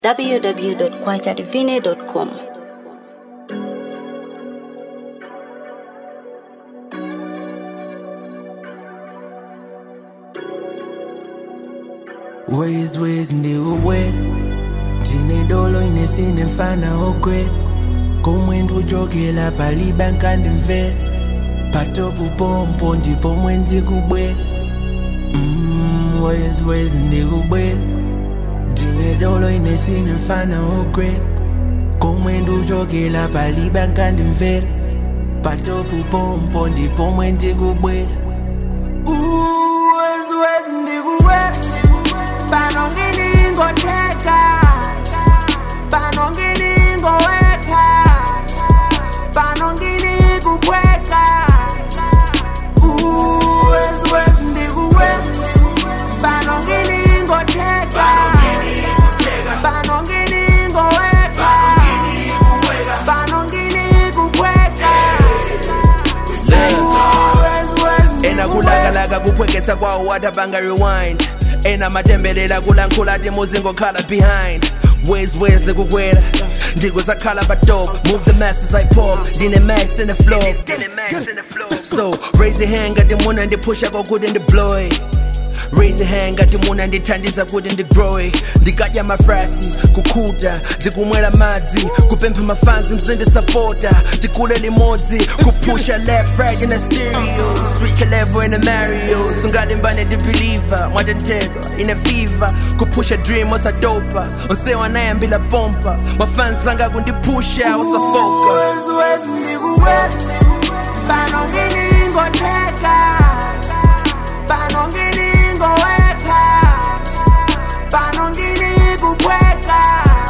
www.kwachadivine.com. Ways ways ndiuwe ndine dolo inesine mfana ogwe komwenda ujogela paliba nkandimvera patopu pompo ndipo mwe ndikubwera Mm, ways ways ndikubwera ndine dolo inesine mfana ogwe komwenda ujogela paliba nkandimvera patopu pompo ndipo mwe ndikubwera Ooh, ways ways ndikubwera pano ngilingoteka pano ngilingoweka pano ngilikubweka uwesiwesi ndikuwe pano ngilingoteka pano ngilingoweka pano ngilikubweka uwesiwesi ena kulakalaka kuphweketsa kwawo wata banga rewind ena matembelela kulankhula ati muzingokhala behind ways ways ndikukwera ndikusakhala patop move the masses like pop ndine max in the floor so raise your hand ngati muna ndiphusha kokuti ndiblowe raise your hand ngati muna ndithandiza kuti ndigrowe ndikadya mafrasi kukhuta ndikumwera madzi kupempha mafanzi mzindisapota tikule limodzi kuphusha left right in a stereo switch a level in a mario sungalimbane ndibelieve mwatenthedwa ine fever kuphusha dream osadopa onsewa nayambila pompa mafanzi anga kundiphusha osafoka uwesiwesi ndikuwe pano ngilingoteka pano ngilingoweka pano ngilikubweka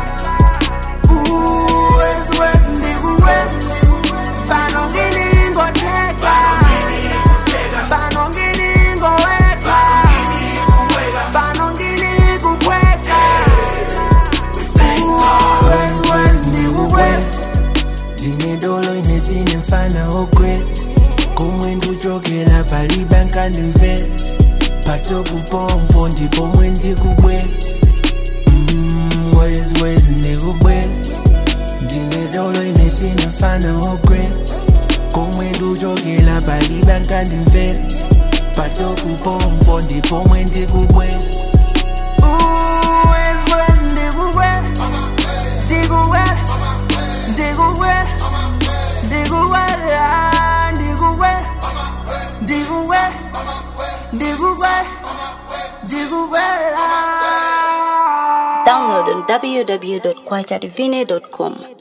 uwesiwesi ndikuwe pano ngilingoteka pano ngilingoweka pano ngilikubweka uwesiwesi ndikuwe ndine dolo inesine mfana ogwe komwe ndujogela paliba nkandimvera patopu pompo ndipo mwe ndikubwera Mm, wezi wezi ndikubwera ndine dolo inesine mfana ogwe komwe ndujogela paliba nkandimvera patopu pompo ndipo mwe ndikubwera Wezi wezi ndikubwera ndikubwera ndikuwela ndikuwela ndikuwela ndikuwela ndikuwela ndikuwela Download on www.kwachadivine.com.